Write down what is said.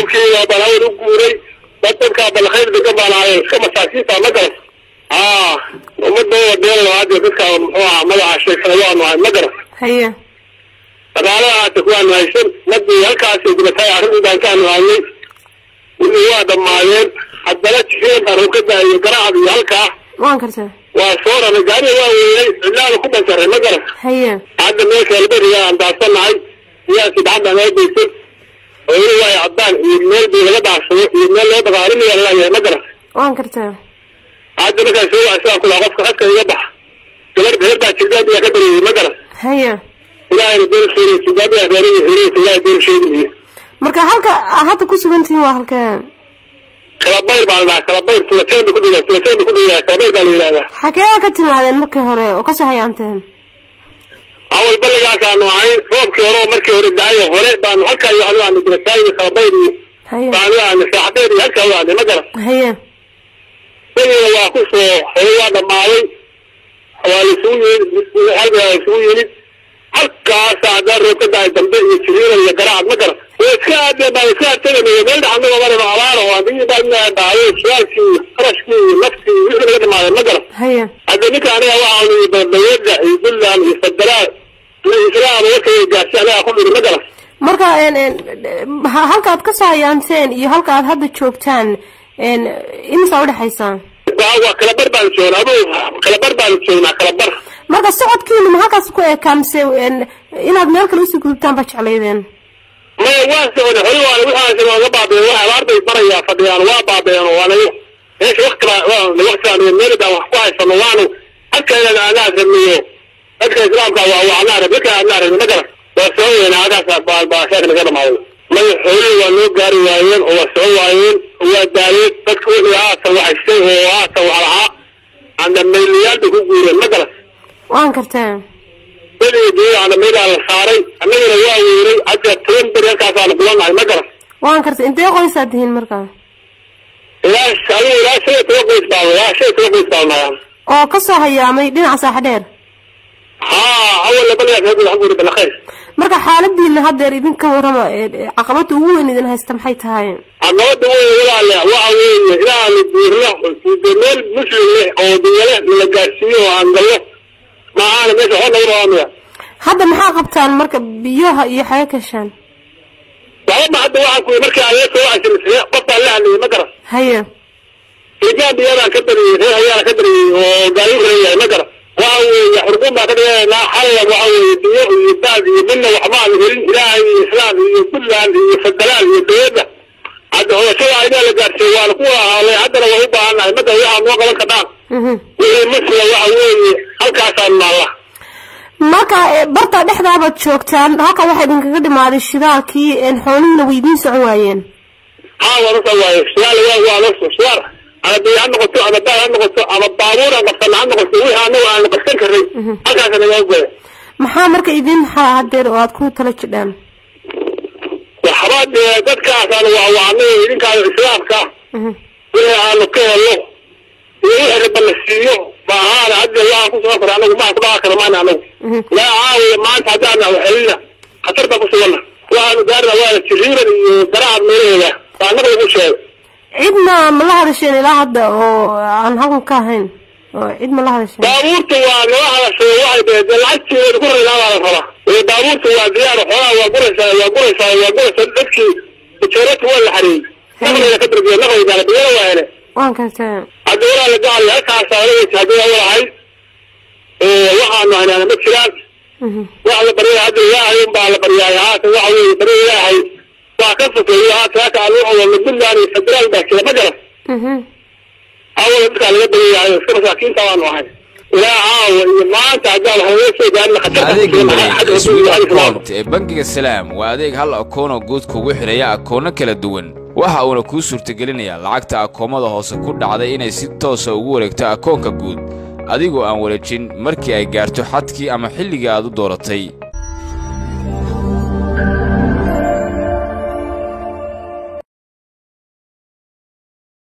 roobkii waa balhayn u guuray dad dadkaa balkhayr degan baan ahayen iska masaakiinta ma garas aa ummadda wadeen hadda dadka muxuu ahaa magaca sheegsada waanu ahay ma garas haye dhaqaalaha hata kuwaanu haysan madii halkaasay dibatay arrintan kaanu haynay wixii waa dhammaadeen haddana jiheen baan ka daayo garacad iyo halkaa waan kartaa waa soo raray gaariga waa weynay cidlaada ku banjaray ma garas haye hadda meesha alberiga aan daasanahay siyaasi gacanta naga geysan oo weli waay caddaan iyo meel bii laga dhaarsado iyo meel loo dhaqaalinaya lalayahay ma garas waan kartaa hadda markaa soo waa sidaan kula qofka hadka iga bax gabar gabar baa jirdaadiyaa ka dareeyey ma garas haye ilaahayna been sheegay jirdaadiyaa reerihi xiriirka ilaahay been sheegayo marka halka aad hadda ku sugan tihiin waa halkee kalabayr baa la dhahaa kalabayr tulateen ba ku dhigaa tulateen ba ku dhigaa kalabayr baa la yidhahdaa xagee ka timaadeen markii hore oo kasoo hayaanteen awal balligaasaanu ahayn roobkii hore oo markii hore daayo hore baanu halkaa iyo waxnu aanu dirasaayi kalabayr iyo haye baanu aanu saaxadeer iyo halkaa u aadnay ma garas haye beriga waa ku soo hore waa dhammaaday waa laisugu yimid halka waa isugu yimid halkaasa haddaan roob ka daay dambe iyo jiriira iyo garacad ma garas way iska aadeen baan iska adteganay meel dhaxanaga maraba abaar oo adigi baa dhaayo shiraalkii iyo qarashkii iyo naftii iyo wixii laga dhamaadeen ma garas haye hadda ninka aniga waxaa ii dawladda iyo puntland iyo federaal iyo islaam warkay gaarsi aniga ku dhiri ma garas marka een een ha- halka aad kasoo hayaanteen iyo halka aad hadda joogtaan een imisa udhexaysaa waa waa kalabar baanu joognaa adu kalabar baanu joognaa kalabar marka socodkiinu ma halkaas ku eekaa mise een inaad meel kale usii gudubtaan baa jeclaydeen maya waa socda hore waana waxaas nooga baabeen waa abaar bay barayaa fadhiyaan waa baabeen oo waana meesha wakti baa waktigaan meel baan wax ku haysano waanu halkeeda anaa rabniyo dadka islaamka waa waa anaa rab dadka anaa rabni ma garan waa soo weynaa halkaas baa baa sheeka naga dhamaaday maya xoolihii waa noo gaari waayeen oo waa soo waayeen oo waa daayeen dadka wixii haatan waxaystay oo haatan wax lahaa andhamaylayaal bay ku guureen ma garan waan kartaa beliga geeyo andhamaydaa la saaray annagana waa weynay hadda toban beri halkaasaanu kulanahay ma garan waan kartaa intee qoysaad tihiin markaa ilaa adigu ilaa shan iyo toban qoys baa ilaa shan iyo toban qoys baa nayaa oo kasoo hayaamay dhinaca saaxa dheer haa awalna baligaas hadda waxaan guuri balakayr marka xaaladiina haddeer idinka warrama ee caqabada ugu weyn idin haysta maxay tahay caqabada weyn walaale waxa weeye inaanu guurno de meel muslim leh oo diyale la gaarsiiyo oo aan galno maahaana meesha waxba nagu rabaamaya hadda maxaa qabtaan marka biyaha iyo xaga kashaan waxba ma hadda waxaan kuyi markii adeer soo cashimisay qof baan la hadlayay ma garan haye imaan biyadaan ka bariyey reer hayaana ka bariyey oo gaari reeyahay ma garan waxa weeye xurqun baan ka dhiganaynaa xallan waxa weeye biyo iyo baad iyo midna waxba aan helin ilaahay iyo islaam iyo puntland iyo federaal iyo dowladda hadda hooshada aynaa la gaarsiiy waana ku ahaalay haddana waa u baahannahay madda waxaa noo qaban kadhaan mhm wixii muslim waxa weeye halkaasaan naalla marka ee, barta dhexdaabaad joogtaan halka waxaa idinkaga dhimaaday shidaalkii een xoolihiina way idiin socon waayeen haa waa nasa waaye shidaal waa waa nasa shidaal ama biyo ha noqoto ama baal ha noqoto ama baabuur aan qabsana ha noqoto wixii anagu aanu qabsan karnay halkaasa nagaa goya maxaa marka idin haa hadeer oo aad ku tala jidhaan waxba dee dadkaasaan waa waa anaga idinkaa islaamka mhm wixii aanu ka helno iyo wixii raba la siiyo ma ahaana hadda waxaan ku sugan kara anagu maa ku dhaqa kara maana anagu mhm laa caawiya maanta haddaan waxelina khatar baan ku suganna waxaanu gaarina waana jiriiran iyo garaacad meelaheeda baa anaga lagu sheegay cidna ma la hadasheen ilaa hadda oo aan halkan ka ahayn oo cid ma la hadasheen baabuurta waa nala hadashay waxay dhaheen dee lacagteeda ku raynaa baa la rabaa ee baabuurta waa diyaar xoolaha waa guraysaa waa guraysaa waa guraysaa dadkii tijaarata waa la xareeyey naqlayna ka darbiya naqlaygaana biyana waa hele waan kartaa hadda walaa la gacay halkaasa ala weyta haddii waa walahay waxaanu hanaana ma jiraan mhm waxa la baryaya hadda ilaahay unbaa la baryaay haatan waxa weeye bari ilaahay waa ka sokeeyo haatan haka aan wuxuu wadno puntland iyo federaal baa jira ma garan mhm awala dadkaa laga baryayahay iska masaakiinta baanu ahay ilaa caawa iyo maanta haddaan halaga soo gaarin khatarta adeega ku sugan mareeg xagga swift rasuulka islaamka account ee bangiga salaam waa adeeg hal akoonoo guud kugu xidhaya akoono kala duwan waxa uuna kuu suurtagelinayaa lacagta akoomada hoose ku dhacday inay si toosa ugu wareegto akoonka guud adigoo aan wareejin markii ay gaarto xadkii ama xilligii aad u dooratay